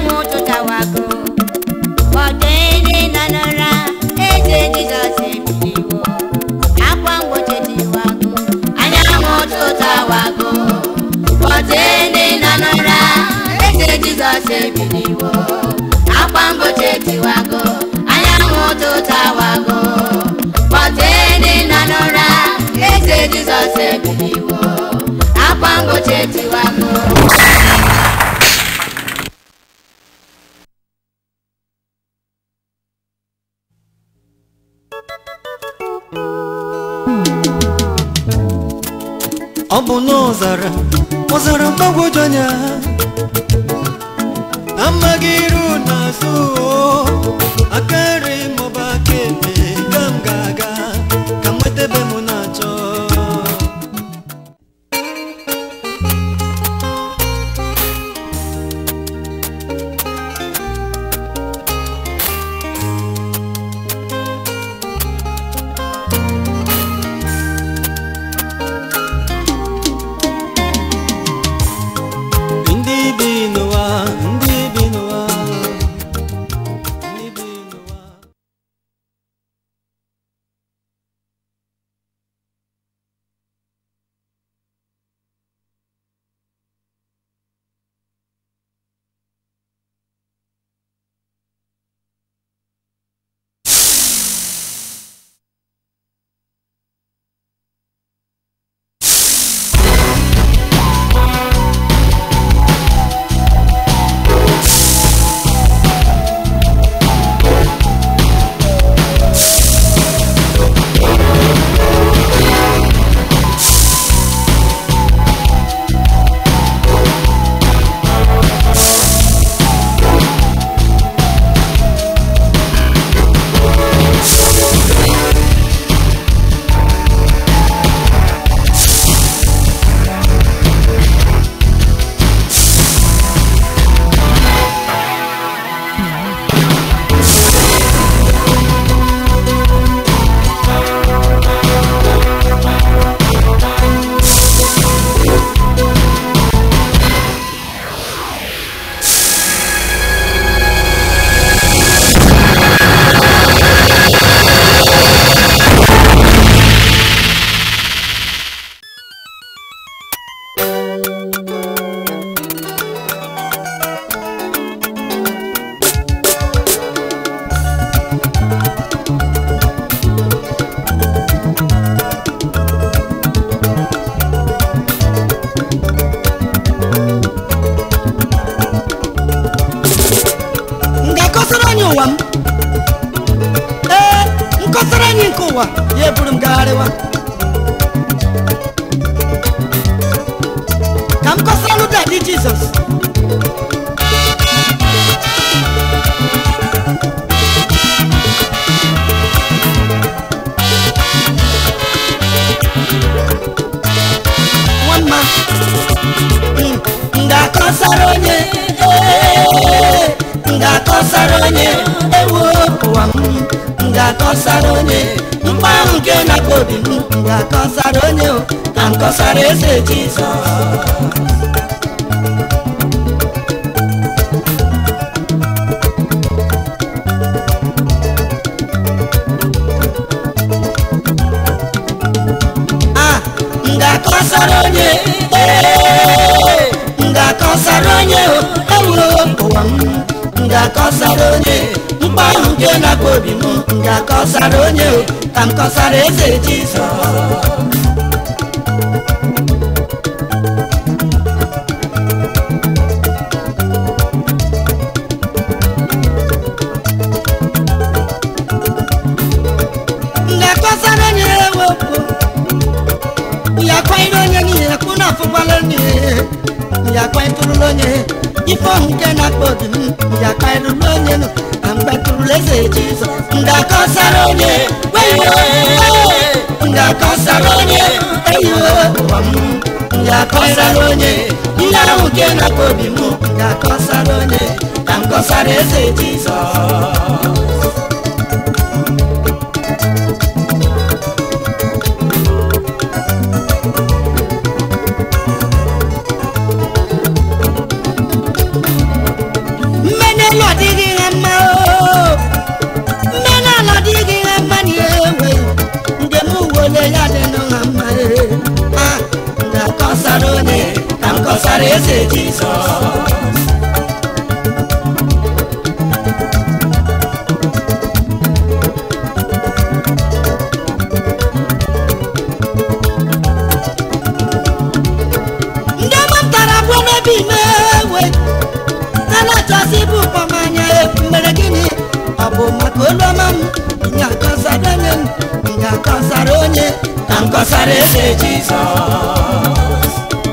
anyanwụ ụtụtawago kpọte ndị nọ n'ụra eze jizọs ebiliwo akwa mgbochi tiwago anyanwụ ụtụtawago kpọte ndị nọ n'ụra eze jizọs ebiliwo akwa mgbochi tiwago anyanwụ ụtụtawago kpọte ndị nọ n'ụra eze jizọs ebiliwo akwa mgbochi tiwago ọ bụ n'ọzara ọzara mgbagwoju anya amaghị iru n'azụ o, aka nri maọbụ aka ekpe ka m ga-aga ka m nweta ebe m na-achọ ndị bi n'ụwa ndị bi n'ụwa ndị bi n'ụwa m ga-akọsara anyị ụwa m ee nkọsara anyị nke ụwa ya eburu m gagharịwa ka m kọsara lụda dị jizọs nwamma m ga-akọsara onye ee, m ga-akọsara onye ewu ụwa m m ga-akọsara onye mkpa ahụ nke na-akpa obi m m ga-akọsara onye o, ka m kọsara eze jizọs Ah, m ga-akọsara onye ee, m ga-akọsara onye o, ewuro ụwa m m ga-akọsara onye mkpa ahụ nke na-akpa obi m m ga-akọsara onye o, ka m kọsara eze jizọs m ga-akọsara onye ewepụ ya kwanyere onye niile kwụ na afụkwala onye ya kwanyetụrụla onye ife ọhụ nke na-akpa obi m ya kwanyerụla onye nụ na mgbatụrụla eze jizọs m ga-akọsara onye weyo m ga-akọsara onye eyiwe ụwa m m ga-akọsara onye ihe ahụ nke na-akpa obi m m ga-akọsara onye ka m kọsara eze jizọs ya dị nụ ha mma ee. Ah, m ga-akọsara onye ka m kọsara eze jizọs ndị mụtara bụ n'ebe ime ewe a na-achọsi bụ ụkpọmanya mere gịnị ọ bụ maka olu ọma m ga-akọsara onye m ga-akọsara onye ka m kọsara eze jizọs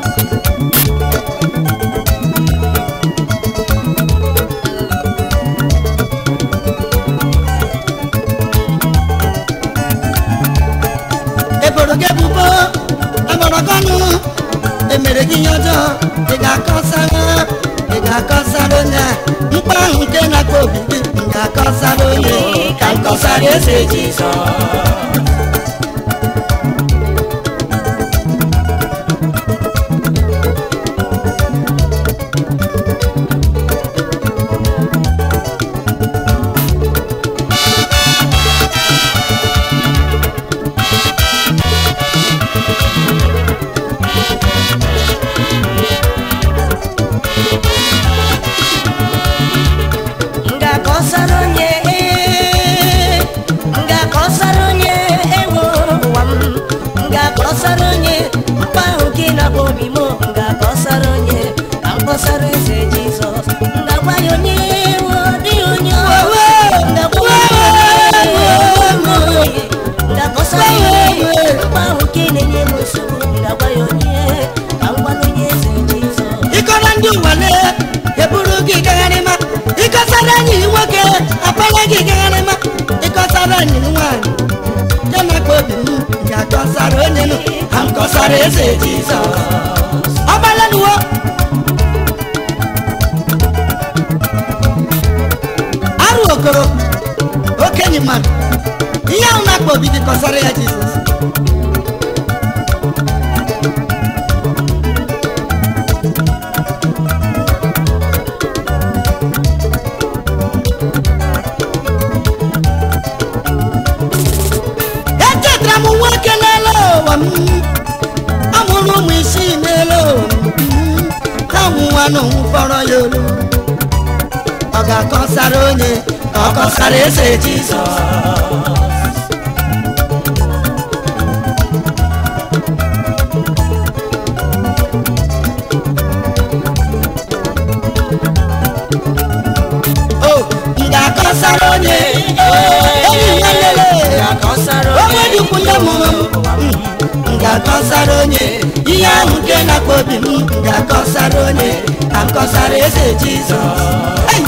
eboro gị ebubo agbara gị ọnụ emere gị ihe ọjọọ ị ga-akọsara ị ga-akọsara onye a mkpa ahụ nke na-akpa obi gị m ga-akọsara onye ka m kọsara eze jizọs m ga-akọsara onye ee, m ga-akọsara onye ewo ụwa m m ga-akọsara onye mkpa ahụ gị na-akpọ obi m m ga-akọsara onye ka m kọsara eze jizọs m ga-agwa ya onye ewo dịghị onye ọwa m ga-agwa ya onye ewo m ga-akọsara onye mkpa ahụ gị na-enye m nsogbu m ga-agwa ya onye ka m gwa onye eze jizọs ịkọrọ ndị ụwale eburu gị gagharịma ịkọsara enyi gị nwoke akpara gị gagharịma ịkọsara enyi gị nwaanyị nke na-akpa obi m ga-akọsara onye nụ ha m kọsara eze jizọs ọgbalanuwo arụ okoro okenye mmadụ ihe ahụ na-akpa obi gị kọsara ya jizọs echetara m nwoke n'elu ụwa m amụrụ ụmụ isii n'elu ụwa m ha nwụwa n'onwu fọrọ ya olu ọ ga-akọsara onye ka ọ kọsara eze jizọs o m ga-akọsara onye enyi nwanne onwe dịkwu nne mụrụ m m ga-akọsara onye ihe ahụ nke na-akpa obi m m ga-akọsara onye ka m kọsara eze jizọs Hey!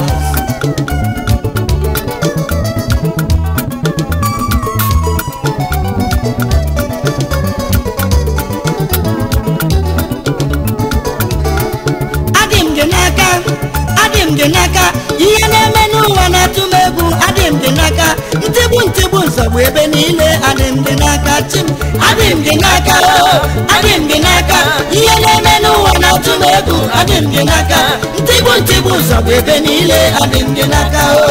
adị m gị n'aka adị m gị n'aka ihe na-eme n'ụwa na-atụ m egwu adị m gị n'aka ntigbu ntigbu nsogbu ebe niile adị m gị n'aka chi m adị m gị n'aka o adị m gị n'aka ihe na-eme n'ụwa na-atụ m egwu adị m gị n'aka ntigbu ntigbu nsogbu ebe niile adị m gị n'aka o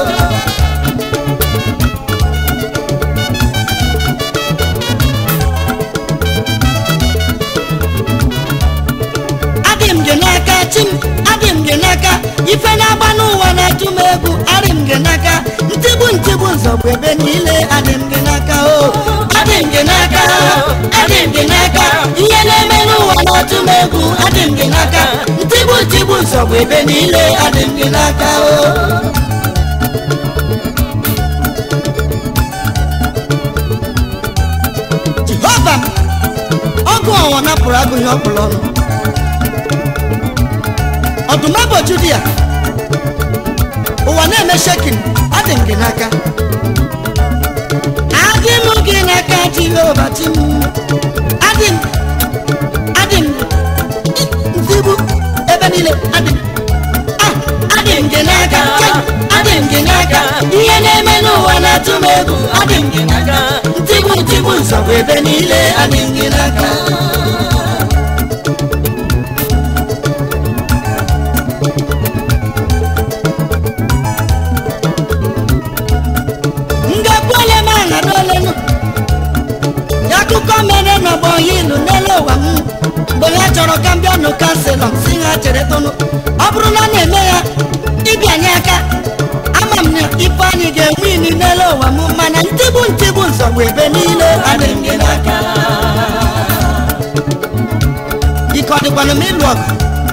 adị m gị n'aka chi m adị m gị n'aka ife na-agba n'ụwa na-atụ m egwu adị m gị n'aka ntigbu ntigbu nzọgbu ebe niile adị m gị n'aka o adị m gị n'aka adị m gị n'aka ihe na-eme n'ụwa na-atụ m egwu adị m gị n'aka ntigbu ntigbu nzọgbu ebe niile adị m gị n'aka o jehova ọgụ ọnwa napụrụ agụghị ọkpụrụ ọnụ ọdụm eboju dị ya ụwa na-eme shekin adị m gị n'aka adị m gị n'aka jehova chi m adị m adị m ntigbu ebe niile adị m Ah, adị m gị n'aka Chai, adị m gị n'aka ihe na-eme n'ụwa na-atụ m egwu adị m gị n'aka ntigbu ntigbu nsogbu ebe niile adị m gị n'aka nga kwele ma na dolenu ya akụkọ mere n'ọgbọ ilu n'elu ụwa m mgbe ha chọrọ ka m bịa nụ kanselọ si ha chere tụnụ ọ bụrụ na a na-eme ya ịbịanye aka ama m na ife anyị ga-enwe ili n'elu ụwa m mana ntigbu ntigbu nzọgbu ebe niile adị m gị n'aka ike ọ dịkwanụ m ịlụ ọgụ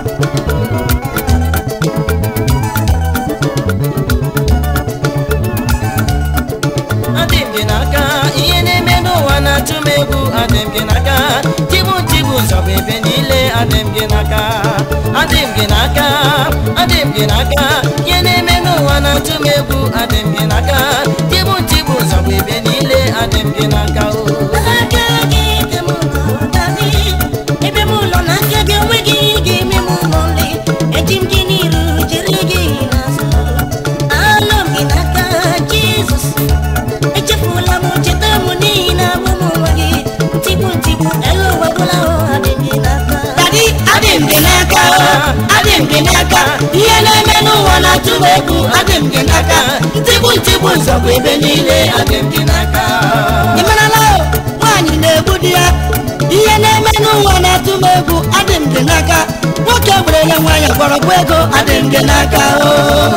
adị m gị n'aka ihe na-eme n'ụwa na-atụ m egwu adị m gị n'aka tigbu tigbu nzọbụ ebe niile adị m gị n'aka adị m gị n'aka adị m gị n'aka ihe na-eme n'ụwa na-atụ m egwu adị m gị n'aka tigbu tigbu nzọbụ ebe niile adị m gị n'aka o aka gị dị m n'ụdadị ebe m ụlọ na aka gị onweghị ihe ga-eme m ụlọ nri eji m gị n'iru jiri gị n'azụ anọ m gị n'aka jizọs echefula m cheta m n'ihi na abụ m nwa gị ntigbu ntigbu elu ụwa gwụla ahụ adị m gị n'aka Daddy, adị m gị n'aka o, adị m gị n'aka ihe na-eme n'ụwa na-atụ m egwu adị m gị n'aka ntigbu ntigbu nzọgbu ebe niile adị m gị n'aka ị marala o nwaanyị na-egbu di ya ihe na-eme n'ụwa na-atụ m egwu adị m gị n'aka nwoke werele nwaanyị gbọrọgwụ ego adị m gị n'aka o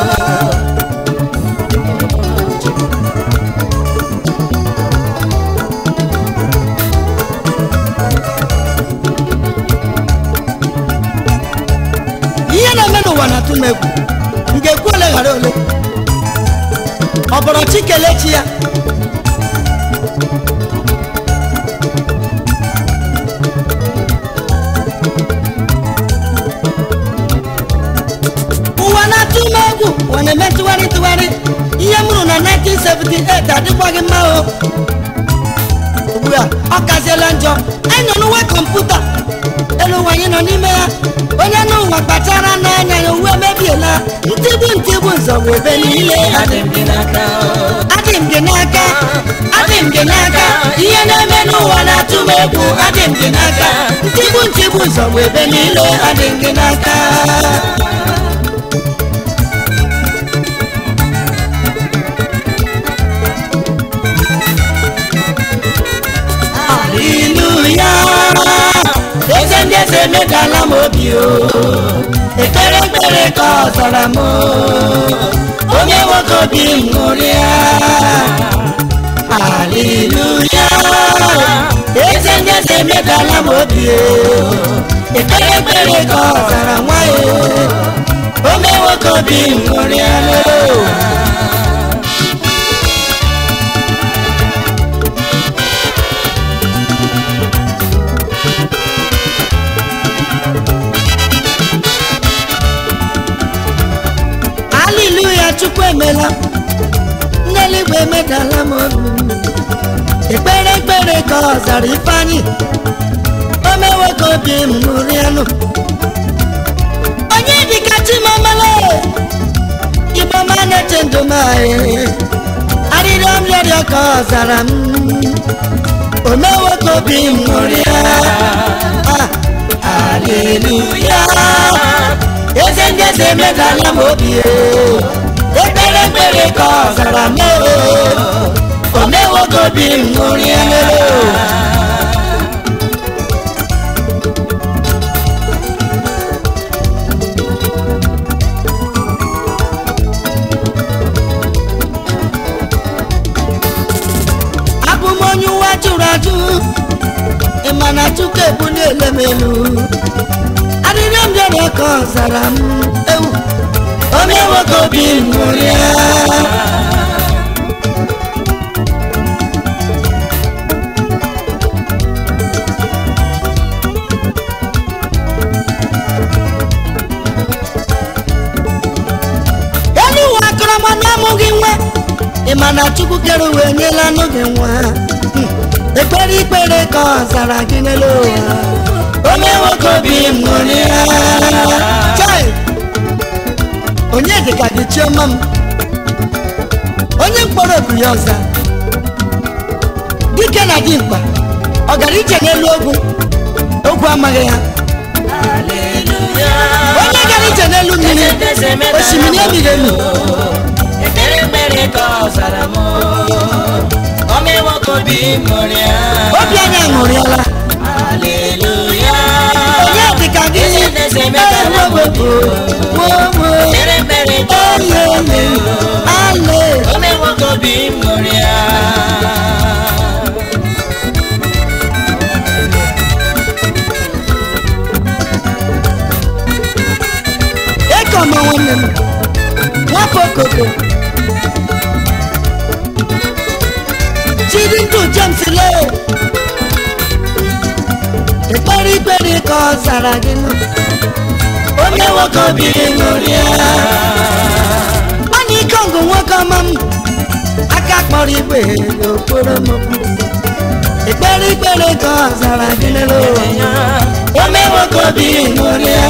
ihe na-eme n'ụwa na-atụ m egwu m ga-ekwu ole ghara ole ọ bụrụ chi kelee chi ya ụwa na-atụ m egwu ụwa na-eme ntụgharị ntụgharị ihe m rụrụ na 1978 adịkwaghị mma o ugbu a ọ kaziela njọ anyị nọ n'uwe kọmputa elu ụwa anyị nọ n'ime ya onye n'ụwa kpachara n'anya ya uwe mebiela ntigbu ntigbu nzọgbu ebe niile adị m gị n'aka adị m gị n'aka adị m gị n'aka ihe na-eme n'ụwa na-atụ m egwu adị m gị n'aka ntigbu ntigbu nzọgbu ebe niile adị m gị n'aka Haleluya eze ndị eze emedala m obi o ekpere ekpere ka ọ zara m o. onye nwoke obi m ṅụrịa Haleluya eze ndị eze emedala m obi o ekpere ekpere ka ọ zara nwa ya o. onye nwoke obi m ṅụrịa o. haleluya chukwu emela ndị eluigwe emedala m obi ekpere ekpere ka ọ zara ifeanyị o mewo ka obi m ṅụrịanụ onye dịka chimamala igbo ma na-eche ndụ m anyị arịrịọ m rịọrịọ ka ọ zara m o mewo ka obi m ṅụrịa Ah, haleluya eze ndị eze emedala m obi o ekpere ekpere ka ọ zara m o o mewo ka obi m ṅụrịa abụ m onye ụwa jụrụ ajụ ịma na chukwu ebuliele m elu arịrịọ m rịọrọ ka ọ zara m ewu o mewo ka obi m ṅụrịa elu ụwa akọrọ m na amụghị nwa ịma na chukwu kere uwe nyela anụ gị nwa Hmm. ekpere ikpere ka ọ zara gị n'elu ụwa o mewo ka obi m ṅụrịa Chai! onye dịka gị chioma m onye mkpọrọ obu ya ọza dike na dimkpa ọ gara ije n'elu ogwu ogwu amaghị ya onye gara ije n'elu mmiri osimiri emighị emi ekpere ekpere ka ọ zara m o mewo ka obi ṅụrịa obi anyị aṅụrịala haleluya onye dịka gị eze na-eze metala m obi wowo mere mere ka ọ ele ele ale ome nwoke obi ṅụrịa ekoma nwanne m nwafọ okoko chidi ndụ james le ekpere ikpere ka ọ zara gị nụ onye nwoke obi ṅụrịa mana ike ọgụ nwoke ọma m aka kpọrọ igwe n'okporo m ekpere ikpere ka ọ zara gị n'elu ome nwoke obi ṅụrịa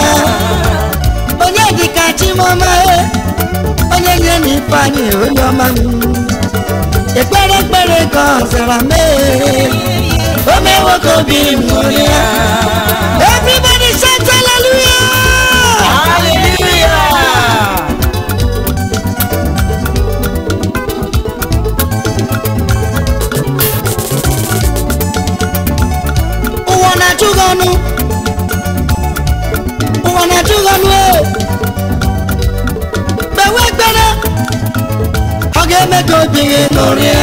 onye dịka chimọma e onye nye na ifeanyị onye ọma m ekpere ekpere ka ọ zara mee ome nwoke obi ṅụrịa everybody shout hallelujah haleluya ụwa na-achụ gị ọnụ ụwa na-achụ gị ọnụ e kpewe ekpere ọ ga-eme ka obi gị ṅụrịa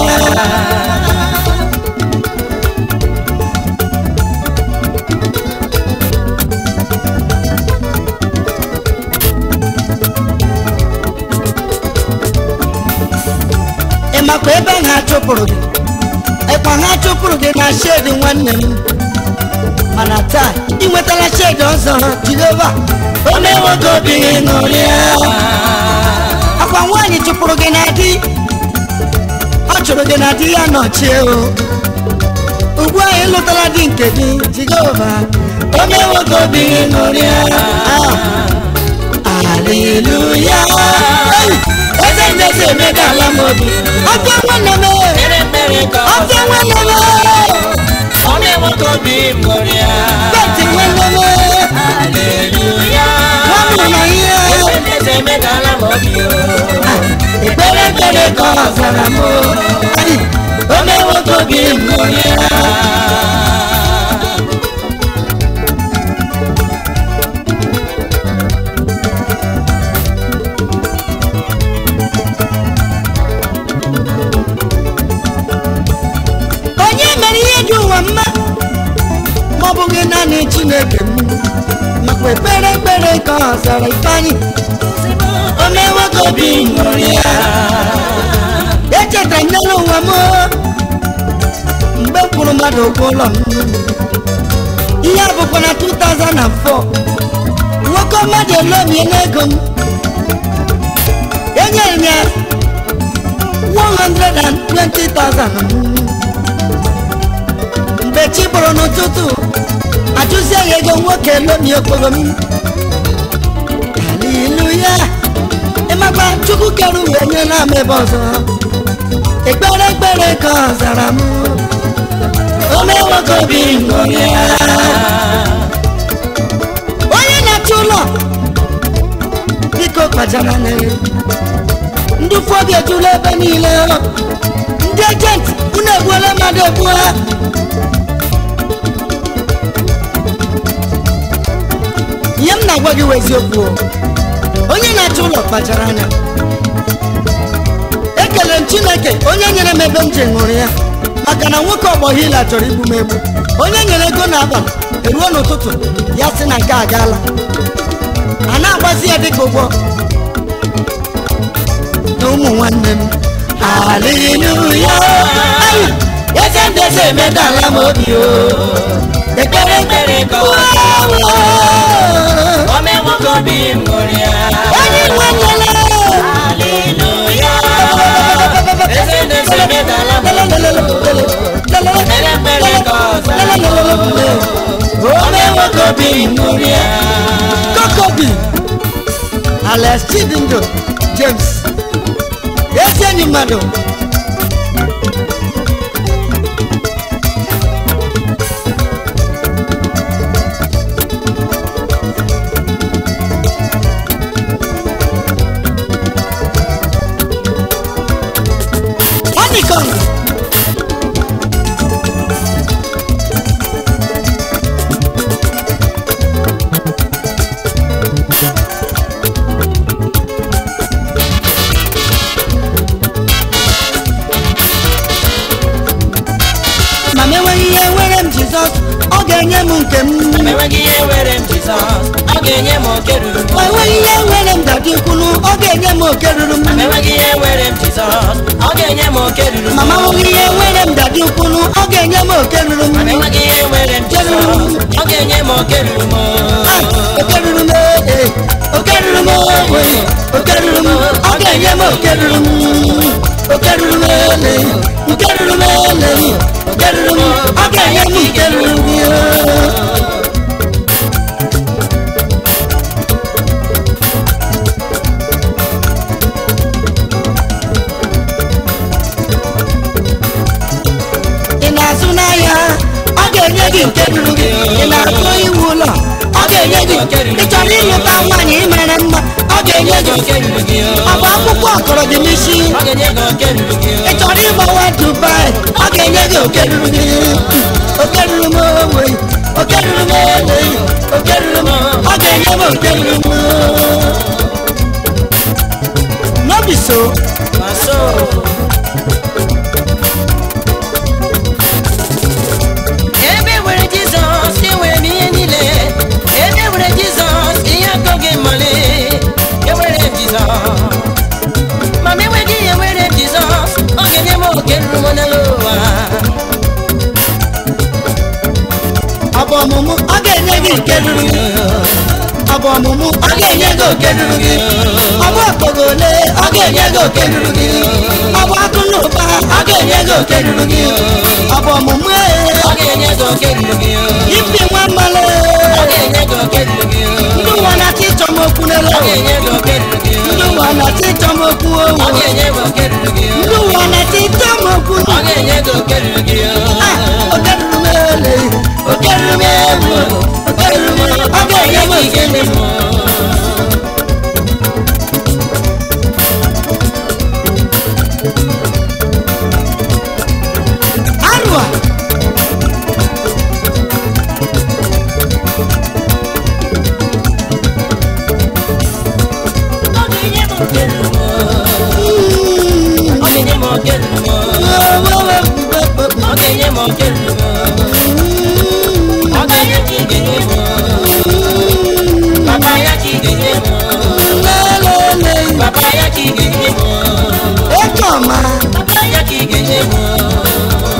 ị makwa ebe ha chụpụrụ gị ịkwa ha chụpụrụ gị na shedi nwanne m mana taa ị nwetala shedi ọzọ jehova ome nwoke obi gị ṅụrịa akwa nwaanyị chụpụrụ gị na di ọ chụrụ gị na di ya nọchie o ugbu a ịlụtala di nke gị jehova ome nwoke obi gị ṅụrịa aleluya eze ndezi emegala m obi ọbịa nwanne m mere mere ka ọ ọbịa nwanne m ome nwoke obi ṅụrịa beti nwanne m haleluya nwanne na ihe eze na-eze metala m obi ekpere ekpere ka ọ zara m Ai, ome nwoke obi ṅụrịa onye mere ihe dị ụwa mma ma ọ bụghị naanị chineke m makwa ekpere ekpere ka ọ zara ifeanyị ome nwoke obi ṅụrịa echetara m n'elu ụwa m mgbe m kwụrụ mmadụ ụgwọ ụlọ m ihe a bụkwa na 2004 nwoke mmadụ elomie n'ego m enyere m ya 120,000 mgbe chi bụrụ n'ụtụtụ ajụzie ya ego nwoke elomie okporo m haleluya ịmakwa chukwu kere uwe nye na m ebe ọzọ ekpere ekpere ka ọ zara m ome nwoke obi ṅụrịa onye na-achọ ụlọ biko kpachara n'elu ndị ụfọdụ ejula ebe niile ndị ejenti unu egbuola mmadụ egbuo ihe m na-agwa gị wụ eziokwu o. onye na-achọ ụlọ kpachara anya ekelere m chineke onye nyere m ebe m ji ṅụrụ ya maka na nwoke ọgbọ hila chọrọ igbu m egbu onye nyere ego n'abalị eruo n'ụtụtụ ya sị na nke a gaala a na-agbazi ya dịka ụgwọ na ụmụ nwanne m haleluya Ai, eze ndị eze emedala m obi o ekpere ekpere ka ọ ome nwoke obi ṅụrịa onye nwe nlele haleluya eze na-eze metala m mere mere ka ọ zara ome nwoke obi ṅụrịa kokobi alex chidindo james ezi enyi mmadụ Honeycomb. ga-enye m nke m ma enweghị ihe nwere m jizọs ọ ga-enye m oke ruru m ma enweghị ihe nwere m dadi kwunu ọ ga-enye m oke ruru m ma enweghị ihe nwere m jizọs ọ ga-enye m oke ruru m mama nwere ihe nwere m dadi kwunu ọ ga-enye m oke ruru m ma enweghị ihe nwere m jizọs ọ ga-enye m oke ruru m Ah, oke ruru m ee oke ruru m ee oke ruru m ọ ga-enye m oke ruru m oke ruru m ele nke ruru m ele oke ruru m ọ ga-enye m nke ruru m ee. ị na-azụ n'ahịa ọ ga-enye gị nke ruru gị ị na-azụ iwu ụlọ ọ ga-enye gị ị chọrọ ịlụta nwaanyị ịmara mma ọ ga-enye gị oke ruru gị ọ bụ akwụkwọ ọkọrọ gị n'isi ọ ga-enye gị oke ruru gị ị chọrọ ịgbawa dubai ọ ga-enye gị oke ruru gị oke ruru m ogbe oke ruru m ogbe oke ruru m ọ ga-enye m oke ruru m n'obi so ma so ebe nwere jizọs enwere m ihe niile ebe nwere jizọs ihe akọ gị male enwere m jizọs ma m enweghị ihe nwere m jizọs ọ ga-enye m oke ruru m n'elu ụwa ọ bụ ọmụmụ ọ ga-enye gị nke ruru gị ọ bụ ọmụmụ ọ ga-enye gị oke ruru gị ọ bụ okpogo ole ọ ga-enye gị oke ruru gị ọ bụ akụ na ụba ọ ga-enye gị oke ruru gị ọ bụ ọmụmụ ee ọ ga-enye gị oke ruru gị ipi nwa mmalụ ọ ga-enye gị oke ruru gị ndị ụwa na-achọ ịchọ m okwu n'elu ọ ụwa. ga-enye gị oke ruru gị ndị ụwa na-achọ ịchọ m okwu owu ọ ga-enye gị oke ruru gị ndị ụwa na-achọ ịchọ m okwu ọ ga-enye gị oke ruru gị Ah, oke ruru m ele oke ruru m ewu oke ruru m ọ ga-enye m oke ruru m arụa Ọ ga-enye m oke ruru m Mm. Ọ ga-enye m oke ruru m Ọ ga-enye m oke ruru m Ọ ga-enye ka ị ga-enye m Papa ya ka ị ga-enye m Papa ya ka ị ga-enye m Ekoma, Papa ya ka ị ga-enye m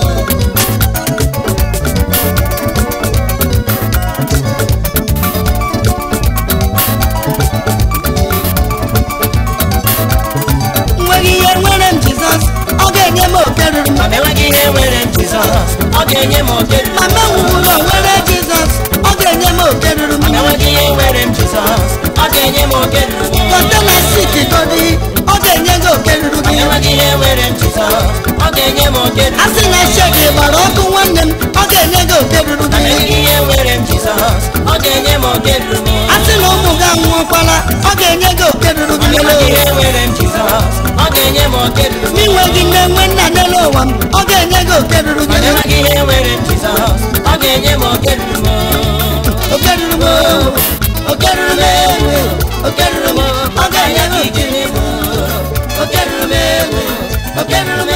nweghị ihe nwere m Jizọs, ọ ga-enye m oke ruru m. Ma m enweghị ihe nwere m Jizọs Ọ ga-enye m oke ruru m Ma m enwughị ụlọ nwere Jizọs, ọ ga-enye m oke ruru m. Ma m enweghị ihe nwere m Jizọs Ọ ga-enye m oke ruru m Kọntena sik godi, ọ ga-enye gị oke ruru Ma m gị. enweghị ihe nwere m Jizọs Ọ ga-enye m oke ruru A m sị na shedi gbara ọkụ nwanne m, ọ ga-enye gị oke ruru Ma m gị. enweghị ihe nwere m Jizọs Ọ ga-enye m oke ruru m A sị na ụmụ gị anwụọkwala, ọ ga-enye gị oke ruru gị. enweghị ihe nwere m jizọs ọ ga-enye m oke ruru m N'inweghị nne nwe nna n'elu ụwa m, ọ ga-enye gị oke ruru gị. enweghị ihe nwere m jizọs ọ ga-enye m oke ruru m Oke ruru m, oke ruru m, oke ruru m, ọ ga-enye gị oke ike oke ruru m ewe oke ruru m